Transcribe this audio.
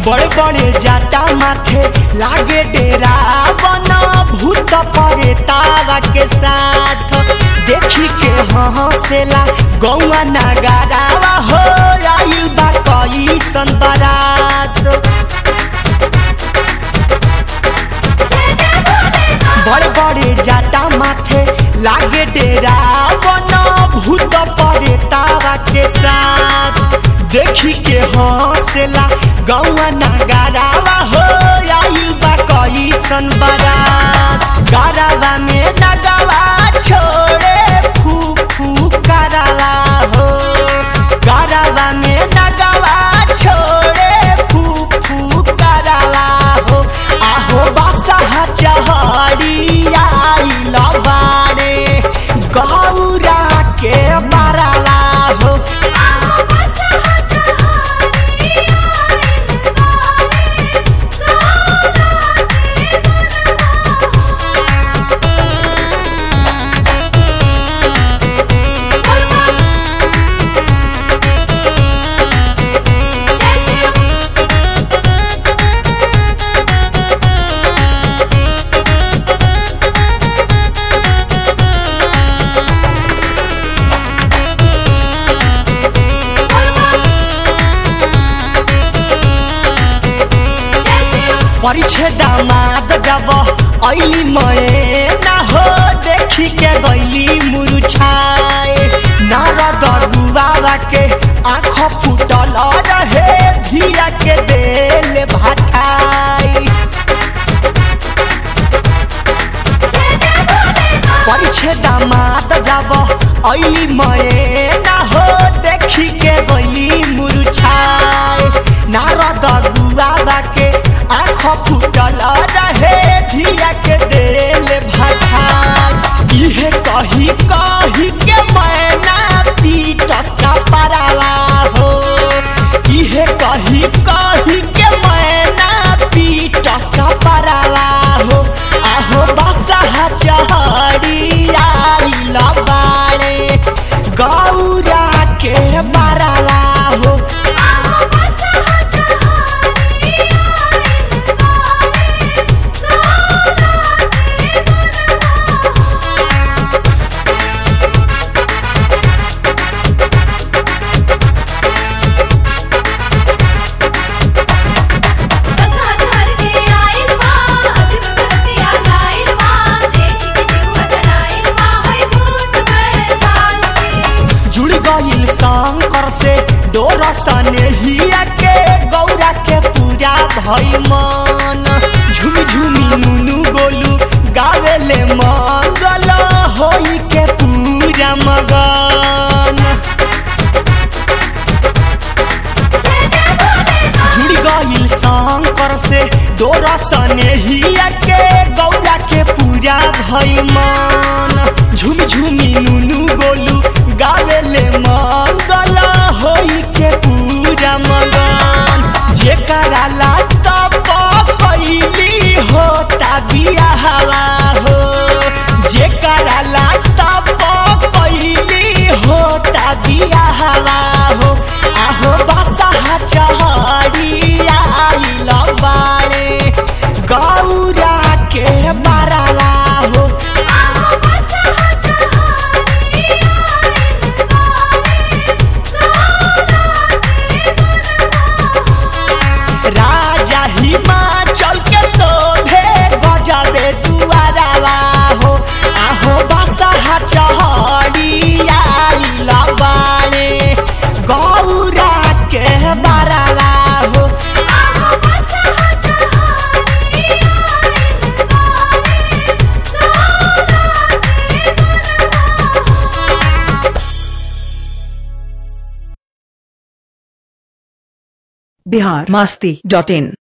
बड़े बड़े जाटा माथे लागे डेरा बना भूत परे तारा के साथ देखी के हंसेला गौआ नगारावा हो आइल बा कैसन बारात बड़े बड़े जाटा माथे लागे डेरा बना भूत परे तारा के साथ देखी के हंसेला गौआ नगारावा हो आइल बा कैसन बारात गारावा में नगावा छोड़े फू फू करावा हो गारावा में नगावा छोड़े फू फू करावा हो आहो बासा चहड़ी आइल बारे गौरा के बारावा हो परिछे दामाद जब ऐली मए ना हो देखी के गैली मुरुछाए नारद दुबाबा के आँख फूटल रहे धिया के देल भाटाई परिछे दामाद जब ऐली मए ना हो देखी के गैली मुरुछाए नारद दुआबा के आँख फूटल रहे धिया के देल भाई इहे कही कही के मैना पीटस का परावा हो इहे कही कही के मैना पीटस का परावा हो आहो बसा चहड़ी आइल बाड़े गौरा के बरावा हो जुड़ गईल शंकर से डोर सनेहिया के गौरा के पूरा भई मन झुमी झुमी नुनु गोलू गावेले मंगल होई के पूरा मगन जुड़ गईल शंकर से डोर सनेहिया के गौरा के पूरा भई मन झुमी झुमी नुनु गोलू गावेले मंगल होई के पूरा मगन जेकरा ला तप कैली होता बियाहवा हो जेकरा ला तप कैली होता बियाहवा हो आहो बसा चहड़ी आइल बाड़े गौरा के बारावा हो राजा हिमाचल के शोभे गजबे दुआरावा हो आहो बसा चहड़ी आइल बाड़े गौरा के बारावा हो बिहार मस्ती डॉट इन